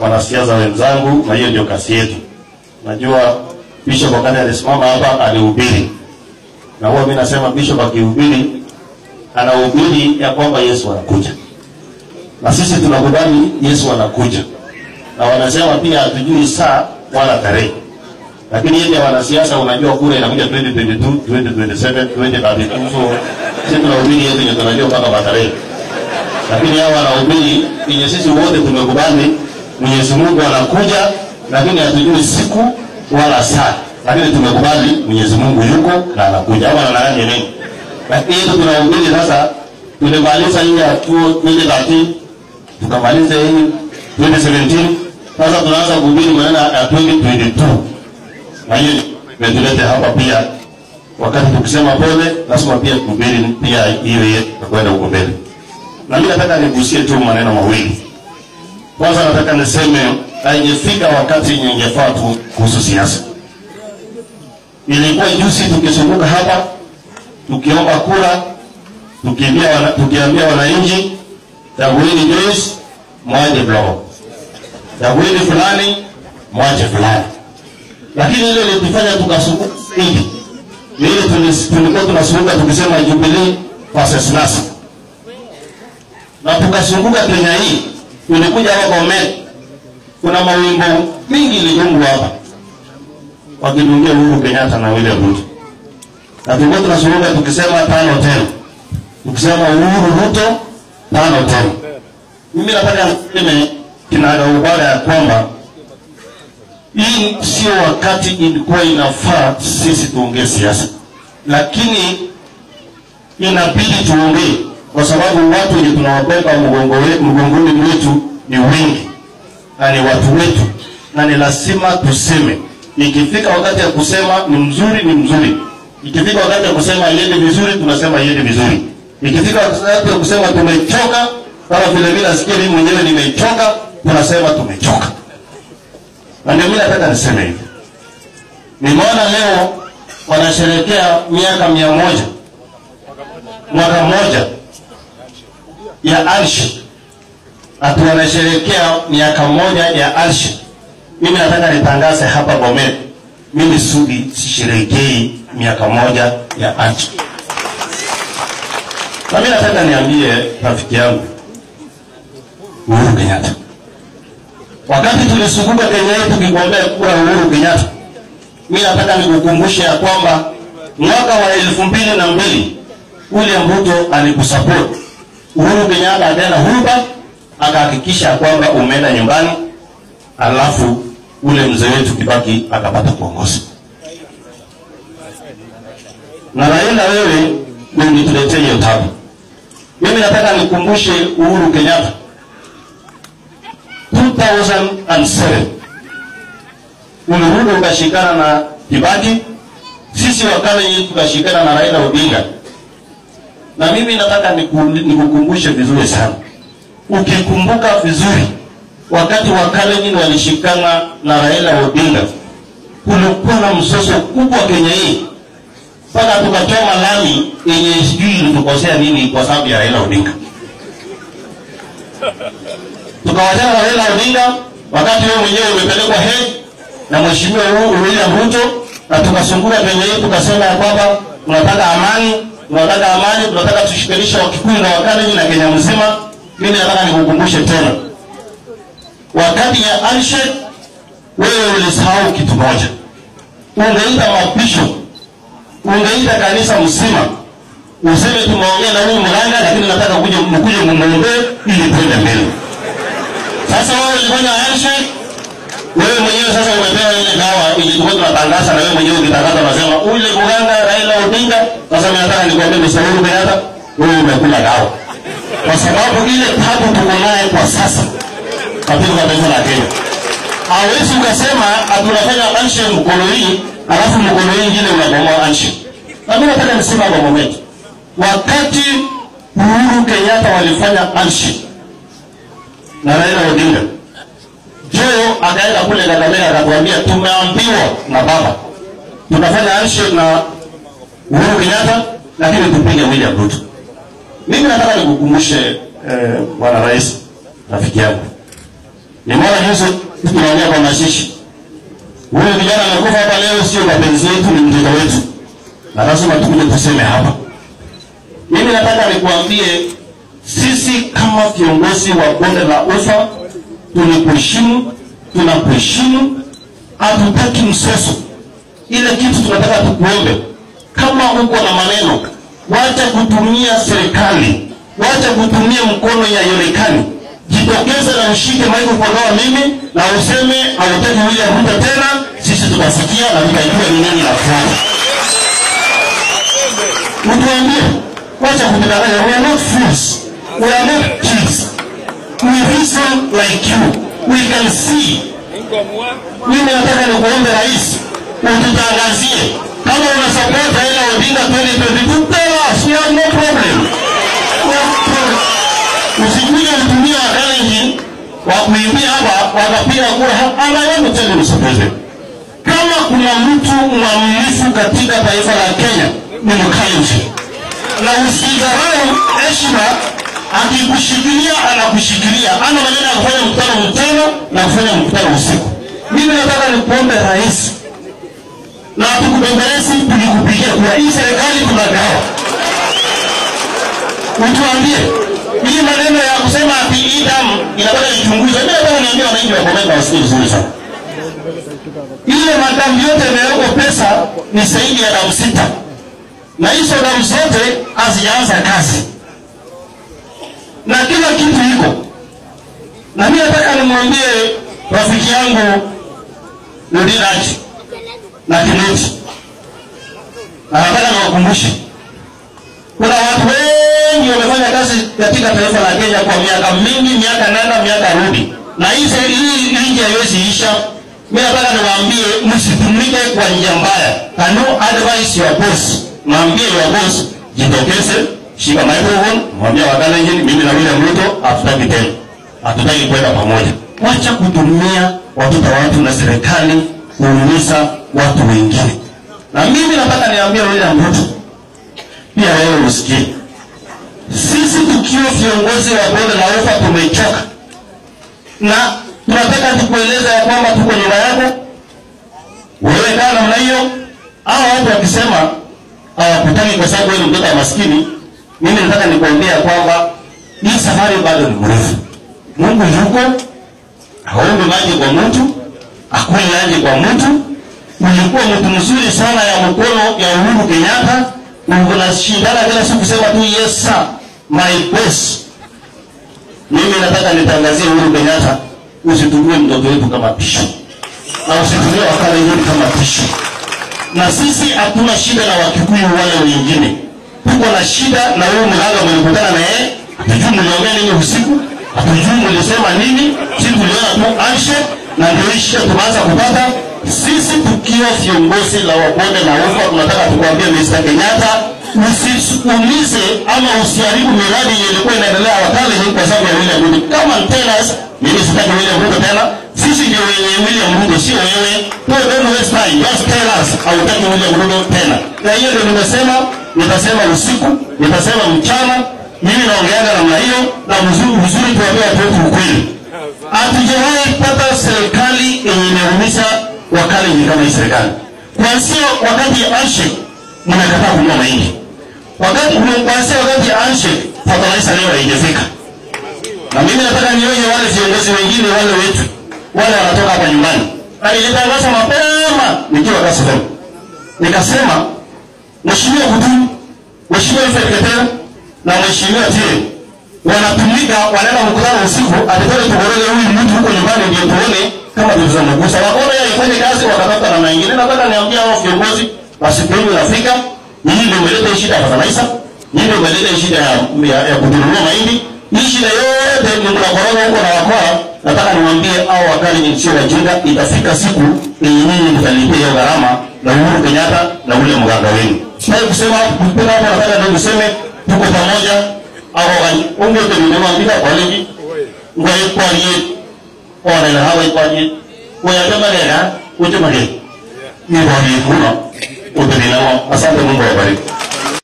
wanasiasa wenzangu, na hiyo ndio kazi yetu. Najua Bishop wakati alisimama hapa alihubiri, na huwa mimi nasema Bishop akihubiri anahubiri ya kwamba Yesu anakuja, na sisi tunakubali Yesu anakuja, na wanasema pia hatujui saa wala tarehe, lakini yeye wanasiasa, unajua kura inakuja 2022, 2027, 2032, so sisi tunahubiri yetu ndio tunajua mpaka matarehe lakini hao wanahubiri yenye sisi wote tumekubali Mwenyezi Mungu anakuja, lakini hatujui siku wala saa, lakini tumekubali Mwenyezi Mungu yuko na anakuja. Hapa nanaani nini? Lakini yetu tunahubiri sasa, tulimaliza hii ya 2013 tukamaliza hii 2017, sasa tunaanza kuhubiri maneno ya 2022 na hiyo imetuleta hapa pia. Wakati tukisema pole, lazima pia kuhubiri pia hiyo yetu kwenda huko mbele na mimi nataka nigusie tu maneno mawili. Kwanza nataka niseme haijafika wakati ningefaa tu kuhusu siasa. Ilikuwa juzi tukizunguka hapa tukiomba kura, tukiambia wana, tukiambia wananchi chagueni Joyce, mwache Blomo, chagueni fulani, mwache fulani. Lakini ile ilitufanya tukasumbuka hivi, ni ile tulikuwa tunasumbuka tukisema Jubilee versus NASA na tukazunguka Kenya hii, tulikuja hapa Bomet, kuna mawimbo mingi ilijungwa hapa wakidungia Uhuru Kenyatta na William Ruto, na tulikuwa tunazunguka tukisema tano tena, tukisema Uhuru Ruto tano tena. Mimi nataka niseme kinaga ubara ya kwamba hii sio wakati ilikuwa inafaa sisi tuongee siasa, lakini inabidi tuongee kwa sababu watu wenye tunawabeba mgongoni mwetu ni wengi na ni watu wetu, na ni lazima tuseme. Ikifika wakati ya kusema ni mzuri, ni mzuri. Ikifika wakati ya kusema iende vizuri, tunasema iende vizuri. Ikifika wakati ya kusema tumechoka, kama vile mimi nasikia mimi mwenyewe nimechoka, tunasema tumechoka. Na ndio mimi nataka niseme hivi, nimeona leo wanasherehekea miaka mia moja mwaka mmoja ya Alshi ati wanasherehekea miaka moja ya Alshi. Mimi nataka nitangaze hapa Bomet, mimi Sudi sisherehekei miaka moja ya Alshi. Na mimi nataka niambie rafiki yangu Uhuru Kenyatta, wakati tulisukuma Kenya yetu tukigombea kura Uhuru Kenyatta, mimi nataka nikukumbushe ya kwamba mwaka wa elfu mbili na mbili William Ruto alikusupport Uhuru Kenyatta akaenda huba akahakikisha kwamba umeenda nyumbani, alafu ule mzee wetu Kibaki akapata kuongoza. Na Raila, wewe ndio ulituletea hiyo tabu. Mimi nataka nikumbushe Uhuru Kenyatta 2007 ulirudi ukashikana na Kibaki, sisi wakale tukashikana na Raila Odinga na mimi nataka nikukumbushe vizuri sana. Ukikumbuka vizuri, wakati wa Kalenjin walishikana na Raila Odinga, kulikuwa na msoso kubwa Kenya hii, mpaka tukachoma lami yenye sijui ilitukosea nini kwa sababu ya Raila Odinga. Tukawachana na Raila Odinga wakati wewe mwenyewe umepelekwa Hague na mheshimiwa William Ruto, na tukasunguka Kenya hii tukasema ya kwamba tunataka amani tunataka amani, tunataka tushikanishe Wakikuyu na Wakalenjin na Kenya mzima. Mimi nataka nikukumbushe tena, wakati ya Alshed wewe ulisahau kitu moja, ungeita mapisho, ungeita kanisa mzima, useme tumeongea na huyu mganga, lakini nataka kuja mkuje mumuombee ili twende mbele. Sasa wewe ulifanya Alshed, wewe mwenyewe sasa umepewa ile dawa ilikuwa tunatangaza, na wewe mwenyewe ukitangaza unasema ule mganga Raila Odinga. Sasa mimi nataka nikwambie Mr. Uhuru Kenyatta, wewe umekula dawa, kwa sababu ile tabu tuko naye kwa sasa katika taifa la Kenya. Hawezi ukasema atunafanya anshe mkono hii alafu mkono hii ingine unabomoa anshe. Na mimi nataka niseme kwa moment, wakati Uhuru Kenyatta walifanya anshe na Raila Odinga Joe akaenda kule Kakamega akatuambia tumeambiwa na baba tunafanya handshake na Uhuru Kenyatta, lakini tupige William Ruto. Mimi nataka nikukumbushe bwana eh, rais, rafiki yangu, Nimeona juzi tunaongea kwa mashishi. Huyo kijana amekufa hapa leo, sio mapenzi yetu, ni mtoto wetu, na lazima tukuje tuseme hapa. Mimi nataka nikuambie, sisi kama viongozi wa bonde la ufa tulikuheshimu, tunakuheshimu, hatutaki mseso. Ile kitu tunataka tukuombe, kama uko na maneno, wacha kutumia serikali, wacha kutumia mkono ya Yorekani. Jitokeze na ushike microphone kama mimi na useme hautaki William Ruto tena, sisi tutasikia na tutajua ni nini nafuata. Utuambie, wacha kutudanganya. We are not fools, we are not kids. We reason like you, we can see mimi nataka nikuombe rais, ututangazie kama una support Raila Odinga 2022, tell us, we have no problem. We have no problem. Usikuja kutumia wakalenjin wa kuimbia hapa wakapiga kura hapa. And I want to tell you Mr. President, kama kuna mtu mwaminifu katika taifa la Kenya ni Mkalenjin, na usidharau heshima akikushikilia anakushikilia, ana maneno ya kufanya mkutano mchana na kufanya mkutano usiku. Mimi nataka nikuombe rais, na tukubembelezi, tulikupigia kura. Hii serikali tunagawa, utuambie hii maneno ya kusema ati hii damu inataka ichunguzwe. Mimi nataka niambie wananchi wa Bomet wasikie vizuri sana, ile madamu yote imewekwa pesa ni zaidi ya damu sita, na hizo damu zote hazijaanza kazi na kila kitu iko na mimi nataka nimwambie rafiki yangu Lodiraji na Kinoti, na nataka niwakumbushe kuna watu wengi wamefanya kazi katika taifa la Kenya kwa miaka mingi, miaka nenda miaka rudi, na hii seri- hii nchi haiwezi isha. Mimi nataka niwaambie msitumike kwa njia mbaya. Can you advise your boss? Mwambie your boss jitokeze, shika microphone, mwambie Wakalenjin, mimi na William Ruto hatutaki tena, hatutaki kwenda pamoja. Wacha kutumia watoto wa watu na serikali kuumiza watu wengine. Na mimi nataka niambie William Ruto, pia wewe usikie, sisi tukiwa viongozi wa bonde la ufa tumechoka, na tunataka tukueleza ya kwamba tuko nyuma yako. Wewe kaa namna hiyo, hao watu wakisema hawakutaki kwa sababu wewe ni mtoto wa maskini, mimi nataka nikuambia kwamba hii safari bado ni mrefu. Mungu yuko, haombi maji kwa mtu, hakuli maji kwa mtu. Ulikuwa mtu mzuri sana ya mkono ya Uhuru Kenyatta, na unashindana kila siku kusema tu yes sir, my boss. Mimi nataka nitangazie Uhuru Kenyatta, usitumie mtoto wetu kama pisho na usitumie Wakalenjin kama pisho na sisi hatuna shida na Wakikuyu wale wengine, tuko na shida na huyu mganga mlikutana na yeye, hatujui mliongea nini usiku, hatujui mlisema nini, sisi tuliona tu handshake, na ndio hii shida tumeanza kupata. Sisi tukiwa viongozi la wabonde na ufa, tunataka tukwambie Mr. Kenyatta, usisukumize ama usiharibu miradi yenye ilikuwa inaendelea Wakalenjin kwa sababu ya William Ruto. Kama tena mimi sitaki William Ruto tena, sisi ndio wenye William Ruto, sio wewe. No, don't waste time. Just tell us hautaki William Ruto tena. Na hiyo ndio nimesema, nitasema usiku, nitasema mchana. Mimi naongeaga namna hiyo, na mzuri mzuri tuambie watu wetu ukweli. Hatujawahi pata serikali yenye imeumiza Wakalenjin kama hii serikali. Kuanzia wakati ya handshake mnakataa kununua mahindi. Wakati kuanzia wakati ya handshake fertilizer leo haijafika. Na mimi nataka nioje wale viongozi wengine wale wetu wale wanatoka hapa nyumbani. Na nilitangaza mapema nikiwa Kasarani. Nikasema Mheshimiwa Kutumu, Mheshimiwa Alfred Ketera na Mheshimiwa Tire wanatumika wanaenda mkutano usiku, atatoka tukorele huyu mtu huko nyumbani ndio tuone kama tulizomgusa. Wakaona yeye ifanye kazi wakatafuta namna nyingine. Nataka niambia hao viongozi wasipende Afrika, nyinyi ndio mmeleta hii shida ya fertilizer, nyinyi ndio mmeleta hii shida ya, ya, ya kutununua mahindi hii shida yote ni mnakoroga huko na wakora. Nataka niwaambie au wakali ni sio wajinga, itafika siku yenye nyinyi mtalipia hiyo gharama na Uhuru Kenyatta na ule mganga wenu. Sitaki kusema mpaka hapo, nataka ndio niseme tuko pamoja. Au wani unge kwa nini mwambia kwa ligi ngoe kwa yeye ona na hawa kwa yeye kwa yeye magera uje magera ni bodi muno utabila asante Mungu awabariki